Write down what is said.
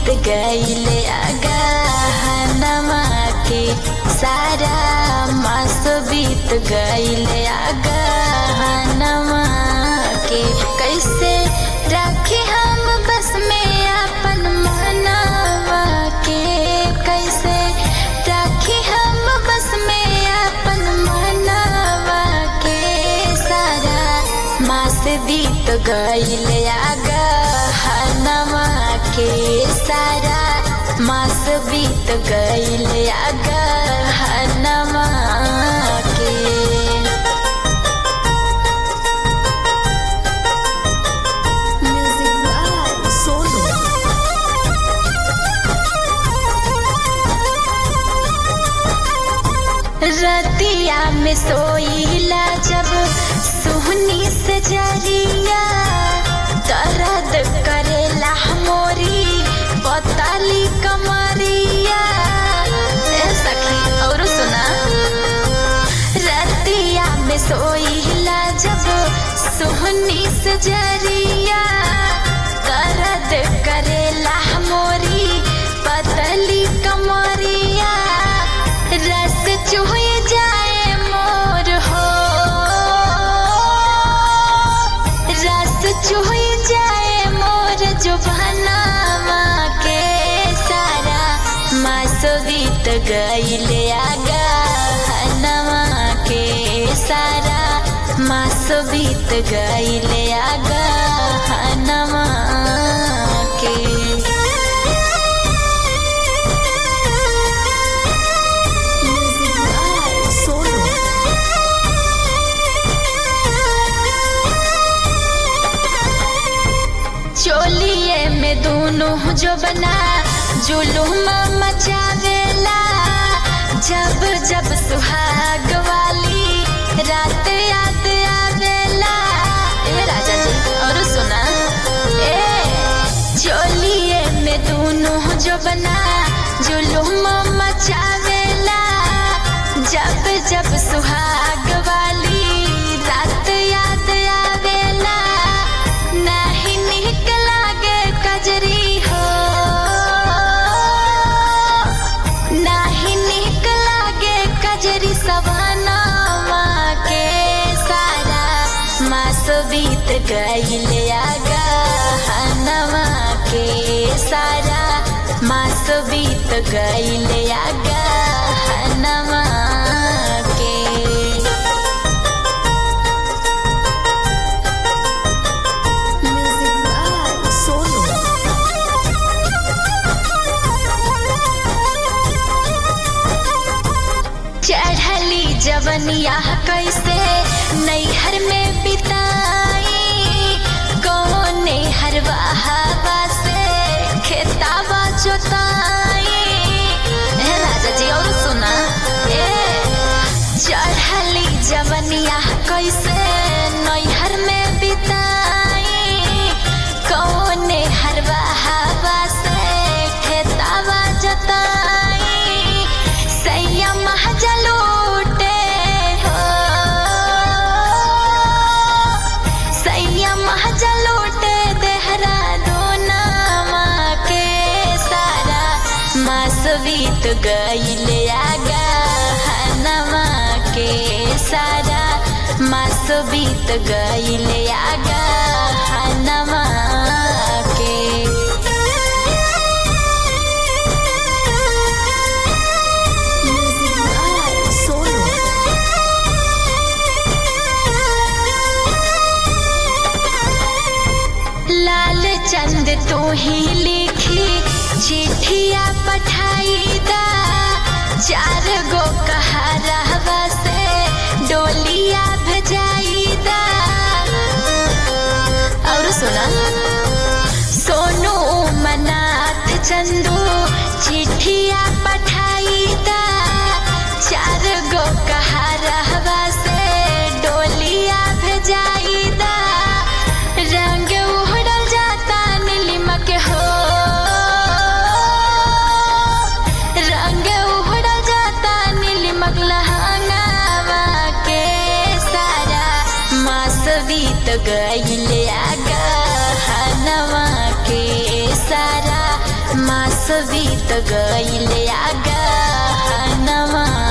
बीत गईले अगहनमा के सारा मास बीत गईले अगहनमा के कैसे राखी हम बस में अपन मनवा के कैसे राखी हम बस में अपन मनवा के सारा मास बीत गईले अगहनमा के सारा मास बीत गईले अगहनमा के Music by Sonu. रतिया में सोईला जब सुहनी से जरिया दर्द करेला मोरी पताली कमरिया ए सखी और सुना रतिया में सोईला जब सुहनी से जरिया दर्द करेला मोरी पतली कमरिया रस चुह जाए मोर हो रस चुह जाए मोर जो भनावा के सारा मास बीत गईले आगहनवा के सारा मास बीत गईले आगहनवा के Music by Sonu. चोलिए में दोनों जो बना जुलूम मचावेला जब जब सुहाग वाली रात याद आवेला ए राजा जी और सुना ए चोलिए में दोनों जो बना जुलूम मचावेला जब जब सुहाग वाली रात याद आवेला नाही निक लागे कजरी हो नाही निक लागे कजरी सवनावा के सारा मास बीत गईले आगहनवा के सारा मास बीत गईले आगहनवा के Music by Sonu. चढ़ली जवनिया कैसे नैहर में बिताई कौने हरवा हवा से खेतावा जोताई ए राजा जी और सुना ए चढ़ली जवनिया कैसे नैहर में बिताई कौने हरवा हवा से खेतावा जोताई सैया महजलूटे हो सैया महजलूटे देहरा दोनामा के सारा मास बीत गईले आगहनवा के सारा मास बीत गईले आगहनवा के Music by Sonu. लाल चंद तू ही लिखी चिट्ठिया पठाई दा चार गो कहरवा से डोलिया भेजाई दा और सुना सोनू मनाथ चंदू चिट्ठिया पठाई दा चार गो कहरवा से डोलिया भेजाई दा रंग उहड़ल जाता नीलिमक हो रंग उहड़ल जाता नीलिमक लहंगावा के सारा मास बीत गईले आगहनवा के सारा मास बीत गईल आगा नवा